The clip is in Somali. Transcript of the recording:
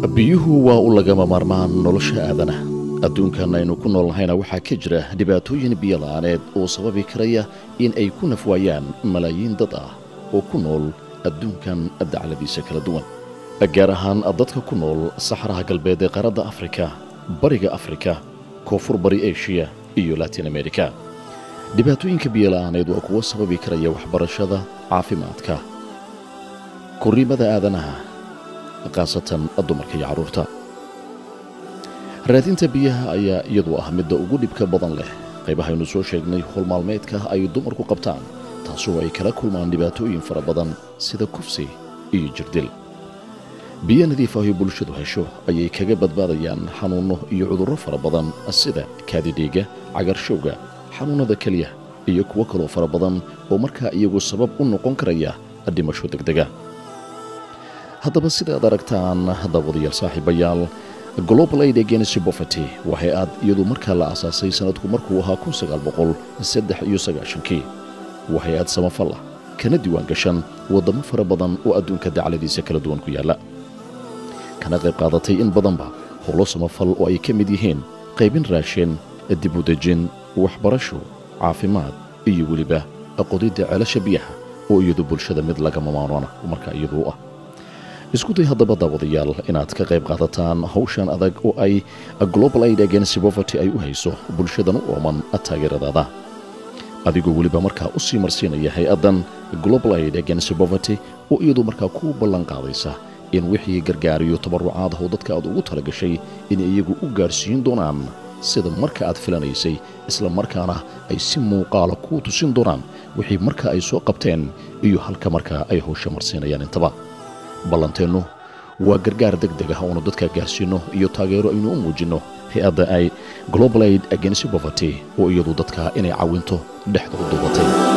biyuhu waa u lagama maarmaan nolosha aadana adduunkan aynu ku noolnahayna waxaa ka jira dhibaatooyin biyola'aaneed oo sababi karaya in ay ku nafwaayaan malaayiin dad ah oo ku nool adduunkan dacladiisa kala duwan gaar ahaan dadka ku nool saxaraha galbeed ee qaaradda afrika bariga afrika koonfur bari eshiya iyo latin amerika dhibaatooyinka biyola'aaneed waa kuwo sababi karaya waxbarashada caafimaadka korriimada aadanaha khaasatan dumarka iyo carruurta raadinta biyaha ayaa iyadu ah midda ugu dhibka badan leh qaybahaynu soo sheegnay howlmaalmeedka ay dumarku qabtaan taasoo ay kala kulmaan dhibaatooyin fara badan sida kufsi iyo jirdil biyo nadiif ahi bulshadu hesho ayay kaga badbaadayaan xanuunno iyo cudurro fara badan sida kaadidhiiga cagarshowga xanuunnada keliya iyo kuwo kaloo fara badan oo markaa iyagu sabab u noqon karaya dhimasho degdega haddaba sidaad aragtaan daawadayaal saaxiibayaal global aid against poverty waxay aad iyadu markaa la aasaasay sannadku markuu ahaa kun sagaal boqol saddex iyo sagaashankii waxay aad samafal ah kana diiwaan gashan waddamo fara badan oo adduunka dacladiisa kala duwan ku yaalla kana qayb qaadatay in badanba howlo samafal oo ay ka mid yihiin qaybin raashin dib u dejin waxbarasho caafimaad iyo weliba aqodidda ceelasha biyaha oo iyadu bulshada mid lagama maarona markaa iyadu u ah isku day haddaba daawadayaal inaad ka qayb qaadataan hawshan adag oo ay global aid against poverty ay u hayso bulshadan u ooman taageeradaada adigoo weliba markaa u sii marsiinaya hay-addan global aid against poverty oo iyadu markaa ku ballan qaadaysa in wixii gargaariyo tabarrucaad oo dadka aad ugu tala gashay inay iyagu u gaadhsiin doonaan sida marka aad filanaysay isla markaana ay si muuqaala kuu tusin doonaan wixii marka ay soo qabteen iyo halka markaa ay hawsha marsiinayaan intaba ballanteennu waa gargaar deg deg ah oonu dadka gaarsiinno iyo taageero aynu u muujinno hay-adda ay global aid against poverty oo iyadu dadka inay cawinto dhexda u duubatay